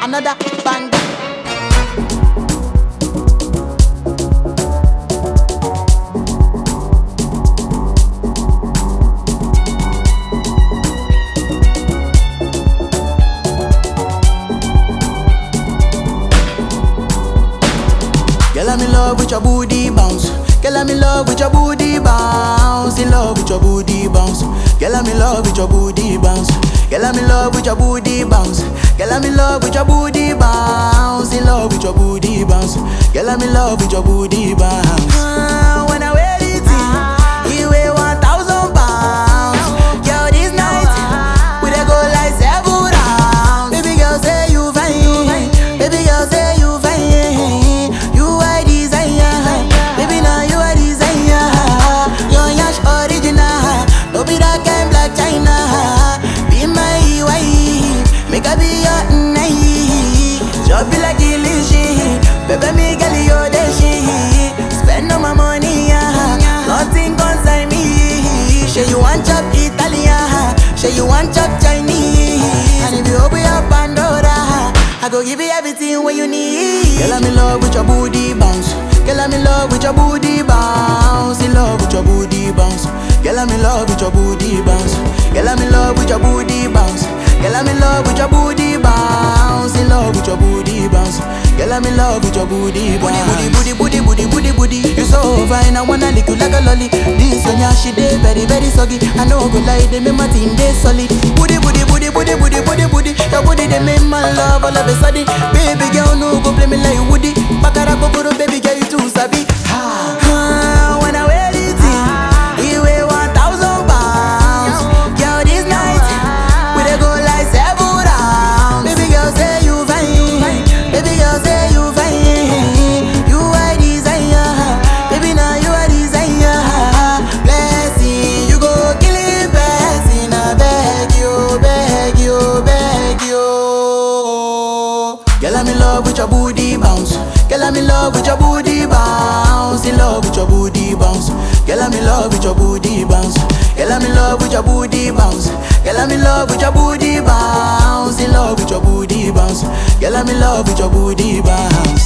another banger. Girl, I'm in love with your booty bounce. Girl, I'm in love with your booty bounce. In love with your booty bounce. Girl, I'm in love with your booty bounce. Girl, I'm in love with your booty bounce. Girl, I'm in love with your booty bounce. In love with your booty bounce. Girl, I'm in love with your booty bounce. Ah, when I wear it, you weigh one thousand pounds. Girl, this night we dey go like seven rounds. Baby girl, say you fine. Baby girl, say you fine. You are desire. Baby, now you are desire. Your yash original. No be that kind black China. Be my wife. Make I be your night. Just be like illusion. Baby, me girl, you the shit. Spend all my money, yeah. Nothing concern me. Say you want chop Italian. Say you want chop Chinese. And if you open your Pandora, I go give you everything what you need. Girl, I'm in love with your booty bounce. Girl, I'm in love with your booty bounce. In love with your booty bounce. Girl, I'm in love with your booty bounce. Girl, I'm in love with your booty bounce. Girl, I'm in love with your booty bounce. In love with your booty bounce. Girl, I'm in love with your booty bounce. Booty, booty, booty, booty, booty, booty. You so fine, I wanna lick you like a lolly. This one, yeah, she dey very, very soggy. I know go lie, they make my thing dey solid. Booty, booty, booty, booty, booty, booty, booty. Your booty they make my love all of a sudden. Baby girl, no go play me like Woody. Bakara kokoro, baby girl, you too sabi. Ha, ha, when I wear it, you weigh one thousand pounds. Girl, this night we dey go like seven rounds. Baby girl, say you fine. Baby girl, say you fine. You are desire. Baby, now you are desire. Blessing, you go kill it, blessing. I beg you, beg you, beg you. Girl, I'm in love with your booty bounce. Girl, I'm in love with your booty bounce. In love with your booty bounce. Girl, I'm in love with your booty bounce. Girl, I'm in love with your booty bounce. Girl, I'm in love with your booty bounce. In love with your booty bounce. Girl, I'm in love with your booty bounce.